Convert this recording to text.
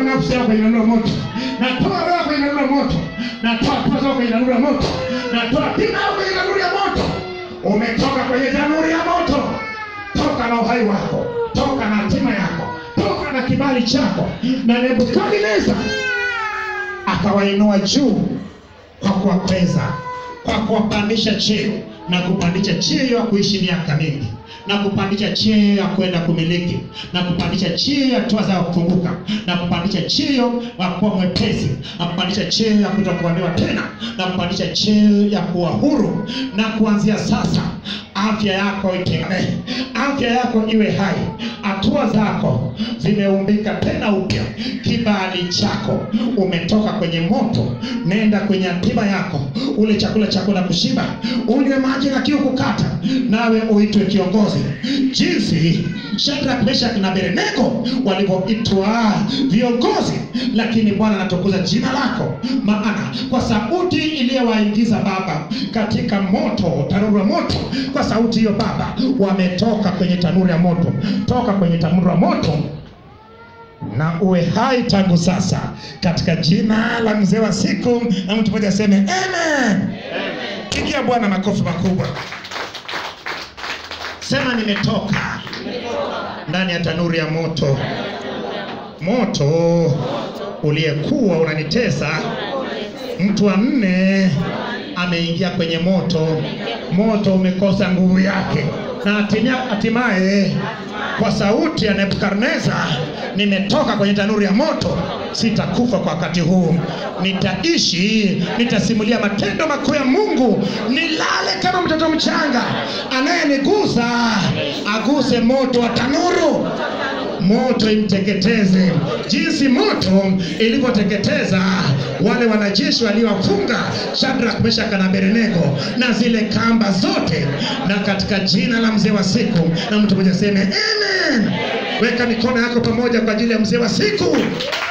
nafsi yako kwenye tanuru la moto natoa roho yako kwenye tanuru la moto natoa hatua zako kwenye tanuru la moto natoa tima yako kwenye tanuru ya moto umetoka kwenye tanuru ya moto toka na uhai wako toka na hatima yako toka na kibali chako na nebukadneza akawainua juu kwa kuwapeza kwa kuwapandisha cheo na kupandisha cheo ya kuishi miaka mingi na kupandisha cheo ya kwenda kumiliki na kupandisha cheo ya hatua za kufunguka na kupandisha cheo ya kuwa mwepesi na kupandisha cheo ya kutokuambiwa tena na kupandisha cheo ya kuwa huru na kuanzia sasa afya yako itegemee afya yako iwe hai hatua zako zimeumbika tena upya kibali chako umetoka kwenye moto nenda kwenye hatima yako ule chakula chako na kushiba unywe maji na kiu kukata nawe uitwe kiongozi jinsi Shadrach, Meshach na Abednego walivyoitwa viongozi lakini bwana anatukuza jina lako maana kwa sauti iliyowaingiza baba katika moto tanuru ya moto kwa sauti hiyo baba wametoka kwenye tanuru ya moto toka kwenye tanuru ya moto na uwe hai tangu sasa katika jina la mzee wa siku na mtu mmoja aseme amen pigia bwana makofi makubwa sema nimetoka ndani ya tanuru ya moto moto uliyekuwa unanitesa mtu wa nne ameingia kwenye moto moto umekosa nguvu yake na hatimia- hatimaye kwa sauti ya nebukadneza nimetoka kwenye tanuru ya moto sitakufa kwa wakati huu nitaishi nitasimulia matendo makuu ya mungu nilale kama mtoto mchanga anayenigusa aguse moto wa tanuru moto imteketeze jinsi moto ilivyoteketeza wale wanajeshi waliowafunga Shadrach, Meshach na Abednego na zile kamba zote, na katika jina la mzee wa siku, na mtu mmoja aseme amen. Weka mikono yako pamoja kwa ajili ya mzee wa siku.